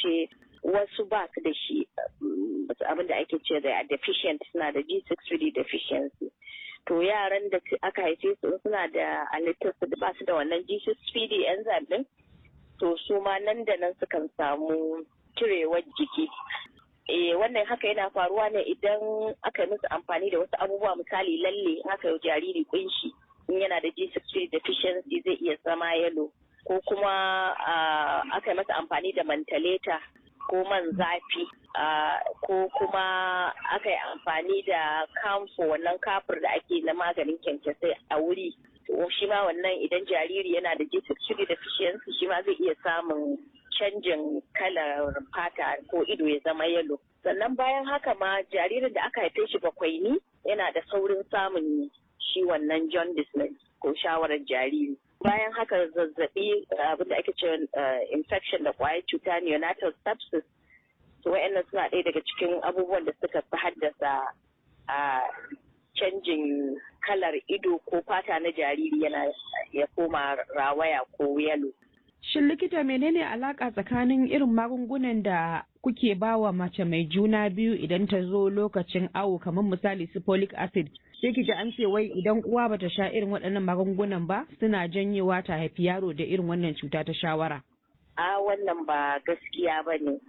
kasance wasu ba su da shi abin da ake ce da deficient suna da G6PD deficiency. To yaran da aka haife su suna da halittar su ba su da wannan G6PD enzyme din to su ma nan da nan sukan samu cirewar jiki. Eh wannan haka yana faruwa ne idan aka yi musu amfani da wasu abubuwa misali lalle aka yi jariri kunshi in yana da G6PD deficiency zai iya zama yalo ko kuma aka yi masa amfani da mantaleta ko man zafi ko kuma aka yi amfani da kamfo wannan kafur da ake na maganin kyankyasai a wuri shi ma wannan idan jariri yana da G6PD deficiency shi ma zai iya samun canjin kalar fata ko ido ya zama yalo sannan bayan haka ma jaririn da aka haife shi bakwai ni yana da saurin samun shi wannan jaundice ne ko shawarar jariri bayan haka zazzabi abinda ake cewa infection da kwayar cuta neonatal sepsis to wa'annan suna ɗaya daga cikin abubuwan da suka fi haddasa a canjin kalar ido ko fata na jariri yana ya koma rawaya ko yalo Shin likita menene alaka tsakanin irin magungunan da kuke bawa mace mai juna biyu idan ta zo lokacin awo kamar misali su folic acid sai ki ji an ce wai idan uwa bata sha irin waɗannan magungunan ba suna janyewa ta haifi yaro da irin wannan cuta ta shawara. A wannan ba gaskiya ba ne.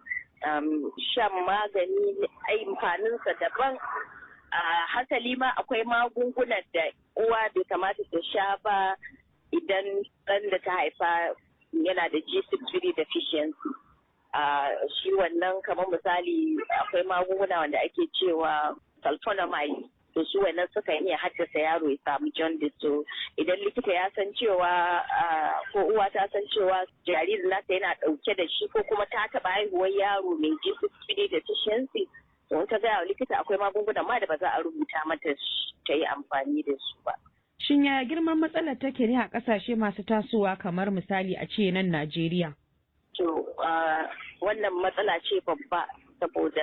shan magani amfaninsa daban a hasali ma akwai magungunan da uwa bai kamata ta sha ba idan ɗan da ta haifa yana da G6PD deficiency. shi wannan kamar misali akwai magunguna wanda ake cewa sulfonamide to su wannan suka iya haddasa yaro ya samu jaundice to idan likita ya san cewa ko uwa ta san cewa jaririn nasa yana dauke da shi ko kuma ta taba haihuwar yaro mai G6PD deficiency to ta gaya wa likita akwai magunguna ma da ba za a rubuta mata ta yi amfani da su ba. Shin yaya girman matsalar take ne a ƙasashe masu tasowa kamar misali a ce nan Najeriya? To wannan matsala ce babba saboda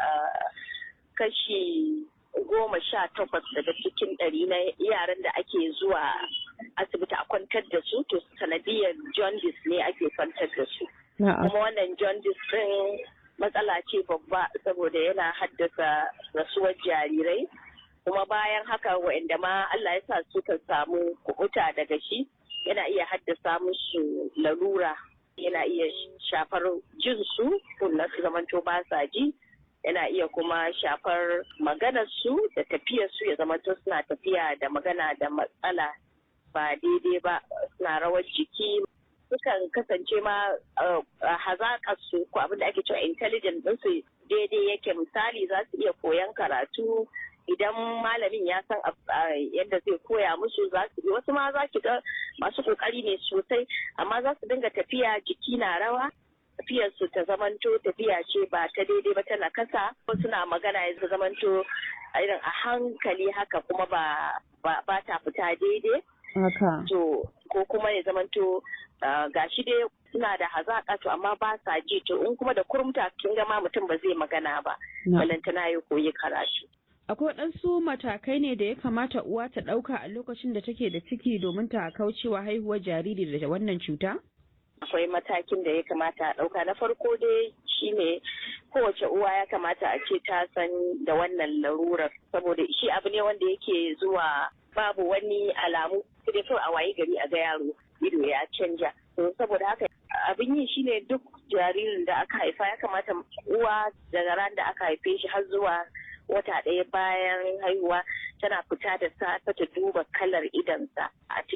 kashi goma sha takwas daga cikin ɗari na yaran da ake zuwa asibiti a kwantar da su to sanadiyar jaundice ne ake kwantar da su. Kuma wannan jaundice ɗin matsala ce babba saboda yana haddasa rasuwar jarirai. kuma bayan haka wa'anda ma Allah ya sa suka samu kubuta daga shi yana iya haddasa musu larura yana iya shafar jinsu kunna su zamanto ba sa ji yana iya kuma shafar maganar su da tafiyar su ya zamanto suna tafiya da magana da matsala ba daidai ba suna rawar jiki sukan kasance ma hazaƙar su ko abin da ake cewa intelligent ɗinsu daidai yake misali za su iya koyan karatu idan malamin ya san yadda zai koya musu za su wasu ma za ki ga masu kokari ne sosai amma za su dinga tafiya jiki na rawa tafiyar su ta zamanto tafiya ce ba ta daidai ba tana kasa ko suna magana ya zamanto irin a hankali haka kuma ba ba ta fita daidai to ko kuma ya zamanto gashi dai suna da hazaƙa to amma ba sa ji to in kuma da kurumta kin ga ma mutum ba zai magana ba balantana ya koyi karatu Akwai waɗansu matakai ne da ya kamata uwa ta ɗauka a lokacin da take da ciki domin ta kaucewa haihuwar jariri da wannan cuta? Akwai matakin da ya kamata a ɗauka. Na farko dai shine kowace uwa ya kamata a ce ta san da wannan larurar saboda shi abu ne wanda yake zuwa babu wani alamu sai kawai a waye gari a ga yaro ido ya canja. saboda haka abin yi shine duk jaririn da aka haifa ya kamata uwa daga ran da aka haife shi har zuwa wata ɗaya bayan haihuwa tana fita da safe ta duba kalar idansa a cikin